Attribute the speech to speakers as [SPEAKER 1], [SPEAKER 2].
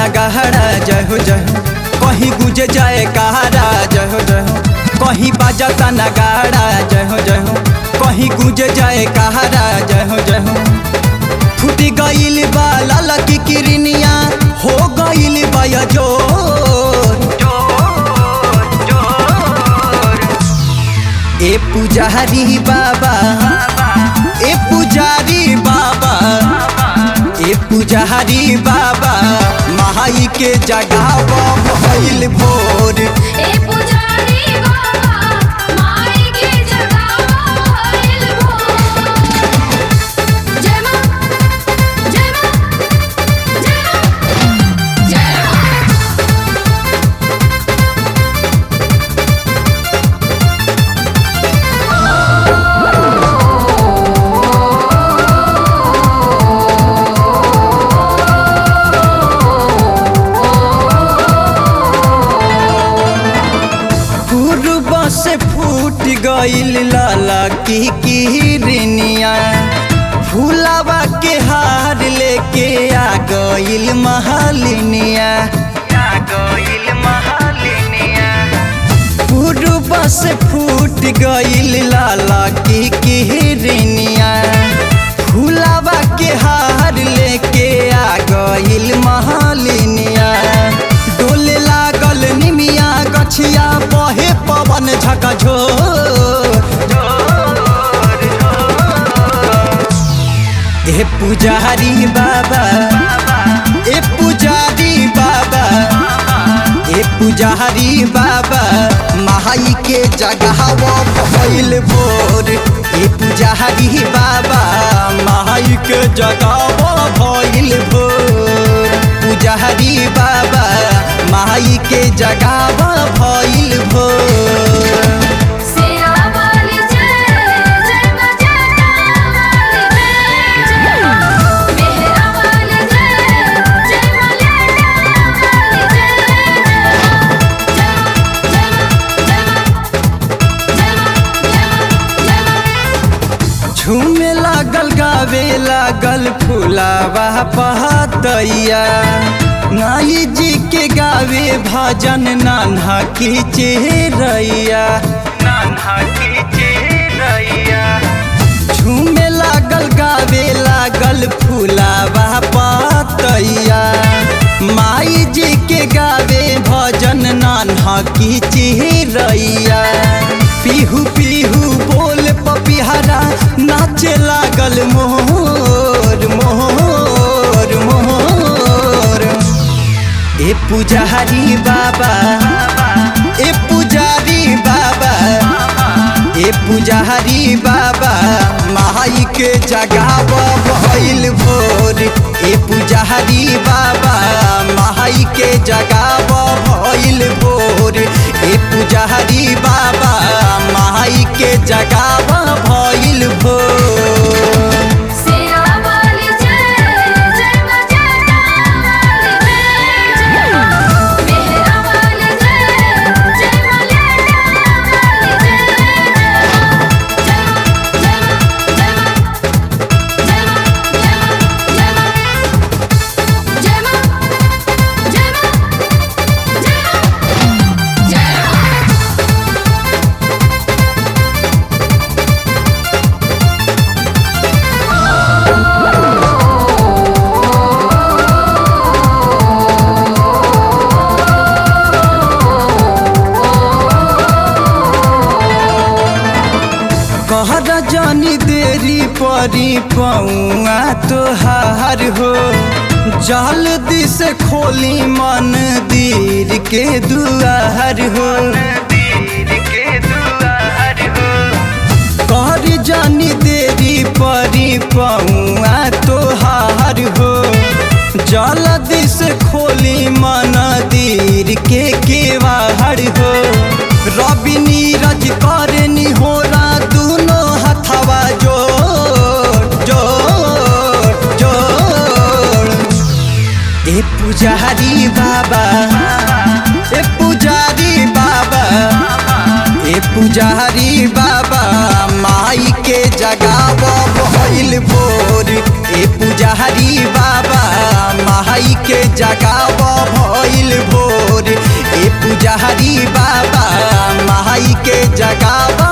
[SPEAKER 1] नगहरा जय हो जय हो कहीं गुजे जाए कहारा जय हो जय हो कहीं बाजता नगाड़ा जय हो जय हो कहीं गुजे जाए कहारा जय हो जय हो फूटी गईल बा लाला की किरनिया हो गईल बा या जोर ए पुजारी बाबा ए पुजारी बाबा ए पुजारी बाबा महाई के जगाव भइल भोर
[SPEAKER 2] ए पुजारी बाबा माई के जगावो भइल भोर जय मां जय मां जय मां जय मां
[SPEAKER 1] पूर्व से फूट गईल लाला की किरनिया फूलावा के हार लेके आ गईल महालिनिया आ गईल महालिनिया पूर्व से फूट गईल लाला की किरनिया फूलावा के हार लेके आ गईल महालिनिया डोले लागल निमिया गछिया बहे पवन झकझो ए पुजारी बाबा ए पुजारी बाबा ए पुजारी बाबा महाई के जगहव भइल भोर ए पुजारी बाबा महाई के जगहव भइल भोर पुजारी बाबा महाई के जगहव भइल भोर
[SPEAKER 2] सेरा वाली जय जय मां जटा वाली जय मां मेहरा वाली जय जय मां लटा वाली जय जय जय
[SPEAKER 1] झूमे लागल गावे लागल फुलावा पहतैया नाई जी के गावे भजन नान्हा की चेहरैया नान्हा की चेहरैया झूमे लागल गावे लागल फुलावा पतैया माई जी के गावे भजन नान्हा की चिरैया पीहू पीहू बोल पपिहरा नाचे लागल मोर मोर मोर ए पुजारी बाबा ए पुजारी बाबा ए पुजारी बाबा माई के जगाव भइल भोर ए पुजारी बाबा माई के जगाव भइल भोर ए पुजारी बाबा माई के जगाव भइल भोर
[SPEAKER 2] सेरा वाली जय जय मां जटा वाली जय मां मेहरा वाली जय जय मां लटा वाली जय जय जय मां जय मां जय मां
[SPEAKER 1] कहर जानी देरी परी पौआ तोहार हो जल्दी से खोली मंदिर के दुआर हो कहर जानी देरी परी पौआ तोहार हो जल्दी से खोली मंदिर के केवाड़ हो रवि नीरज करनी होला दोनों हथवा जोड़ जोड़ जोड़ ए पुजारी बाबा ए पुजारी बाबा ए पुजारी बाबा माई के जगाव भइल भोर ए पुजारी बाबा माई माई के जगाव भइल भोर ए पुजारी बाबा माई के जगाव